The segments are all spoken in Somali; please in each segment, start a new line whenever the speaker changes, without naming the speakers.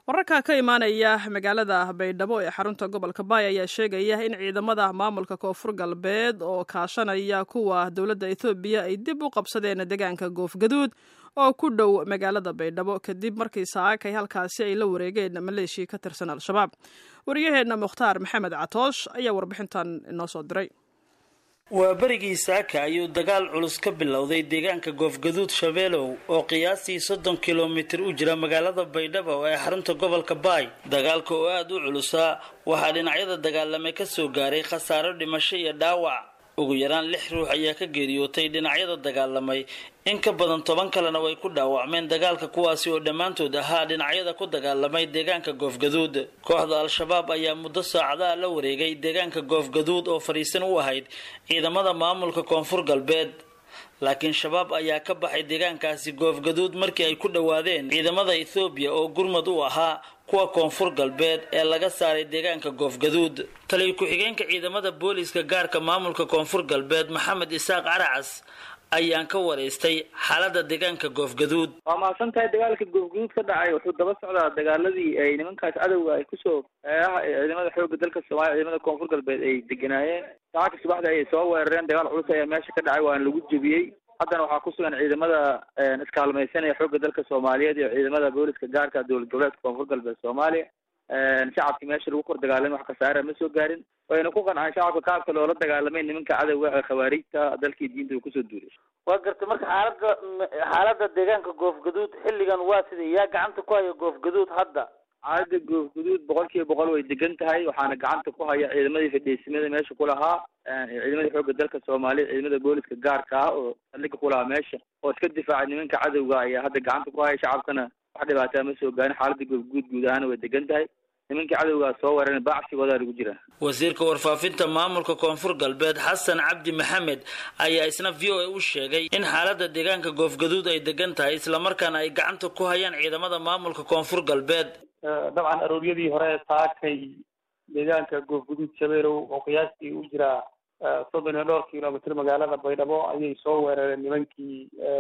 wararka ka imaanaya magaalada baydhabo ee xarunta gobolka baay ayaa sheegaya in ciidamada maamulka koonfur galbeed oo kaashanaya kuwa dowladda ethoobiya ay dib u qabsadeen deegaanka goofgaduud oo ku dhow magaalada baydhabo kadib markii saakay halkaasi ay la wareegeen maleeshiya ka tirsan al-shabaab wariyaheenna mukhtaar maxamed catoosh ayaa warbixintan inoo soo diray
waa berigii saaka ayuu dagaal culus ka bilowday deegaanka goofgaduud shabeelow oo qiyaastii soddon kilomitir u jira magaalada baydhabo ee xarunta gobolka baay dagaalka oo aada u culusaa waxaa dhinacyada dagaalamay kasoo gaaray khasaaro dhimasho iyo dhaawac ugu yaraan lix ruux ayaa ka geeriyootay dhinacyada dagaalamay in ka badan toban kalena way ku dhaawacmeen dagaalka kuwaasi oo dhammaantood ahaa dhinacyada ku dagaalamay deegaanka goofgaduud kooxda al-shabaab ayaa muddo saacadaha la wareegay deegaanka goofgaduud oo fadhiisan u ahayd ciidamada maamulka koonfur galbeed laakiin shabaab ayaa ka baxay deegaankaasi goofgaduud markii ay ku dhowaadeen ciidamada ethoobiya oo gurmad u ahaa kuwa koonfur galbeed ee laga saaray deegaanka goofgaduud taliyo ku-xigeenka ciidamada booliiska gaarka maamulka koonfur galbeed maxamed isaaq caracas ayaan ka waraystay xaalada deegaanka goofgaduud
waa mahadsan tahay dagaalka goofgaduud ka dhacay wuxuu daba socdaa dagaaladii ay nimankaas cadowga ay kusoo eeaha ciidamada xooga dalka soomaaliya ciidamada koonfur galbeed ay deganaayeen saacadka subaxda ayay soo weerareen dagaal culus ayaa meesha ka dhacay waana lagu jebiyey haddana waxaa ku sugan ciidamada iskaalmaysanaya xooga dalka soomaaliyeed iyo ciidamada booliska gaarka dowlad goboleedka koonfur galbeed soomaaliya shacabkii meesha lagu kor dagaalamay wax kasaara ma soo gaarin wayna ku qancaan shacabka qaabka loola dagaalamay nimanka cadowga ee khawaariijta dalkii diinta uu kusoo duulay
waa gartay marka xaalada xaalada deegaanka goofgaduud xilligan waa sida yaa gacanta ku haya goofgaduud hadda
xaalada goofgaduud boqol kiiba boqol way degan tahay waxaana gacanta ku haya ciidamadii fadhiisimada meesha ku lahaa ciidamadii xooga dalka soomaaliya ciidamada booliska gaarka ah oo saldhiga ku lahaa meesha oo iska difaacay nimanka cadowga ayaa hadda gacanta ku haya shacabkana wax dhibaataa ma soo gaarin xaalada goofguud guud ahaana way degan tahay nimankii cadowgaa soo weeraren baacsigoodaa lagu jira
wasiirka warfaafinta maamulka koonfur galbeed xasan cabdi maxamed ayaa isna v o a u sheegay in xaalada deegaanka goofgaduud ay degan tahay islamarkaana ay gacanta ku hayaan ciidamada maamulka koonfur galbeed
dabcan arooryadii hore saakay deegaanka goofgaduud shabeelow oo qiyaastii u jira soddon iyo dhowr kilomitr magaalada baydhabo ayay soo weerareen nimankii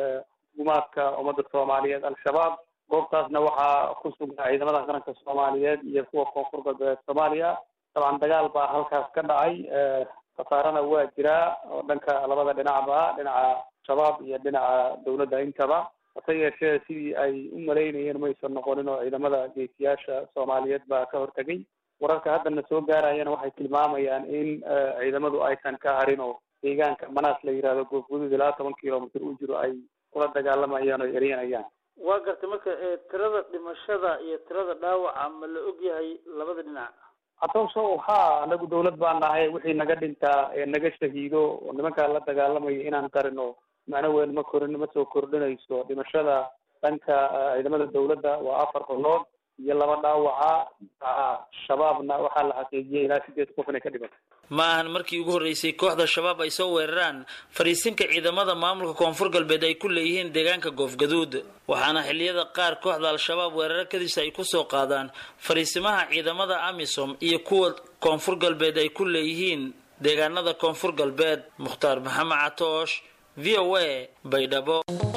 gumaadka ummadda soomaaliyeed al-shabaab goobtaasna waxaa ku sugnaa ciidamada qaranka soomaaliyeed iyo kuwa koonfur galbeed soomaaliya dabcan dagaal baa halkaas ka dhacay khasaarana waa jiraa oo dhanka labada dhinacba dhinaca shabaab iyo dhinaca dowladda intaba hase yeeshee sidii ay u malaynayeen maysan noqonin oo ciidamada geesiyaasha soomaaliyeed baa ka hortegay wararka haddana soo gaarayana waxay tilmaamayaan in ciidamadu aysan ka harin oo deegaanka manaas la yihahdo goofguduud ilaa toban kilomitr u jiro ay kula dagaalamayaan oo eryanayaan
waa gartay marka tirada dhimashada iyo tirada dhaawaca ma la og yahay labada dhinac
atooso ha anagu dawlad baan nahay wixii naga dhintaa ee naga shahiido oo nimankaa la dagaalamayo inaan qarino macno weyn ma korin ma soo kordhinayso dhimashada dhanka ciidamada dawladda waa afar qolood iyo laba dhaawaca shabaabna waxaa la xaqiijiyay ilaa sideed qof inay ka dhimatay
ma ahan markii ugu horreysay kooxda shabaab ay soo weeraraan fariisinka ciidamada maamulka koonfur galbeed ay ku leeyihiin deegaanka goofgaduud waxaana xilliyada qaar kooxda al-shabaab weeraro kadiisa ay kusoo qaadaan fariisimaha ciidamada amisom iyo kuwa koonfur galbeed ay ku leeyihiin deegaanada koonfur galbeed mukhtaar maxamed catoosh v o a baydhabo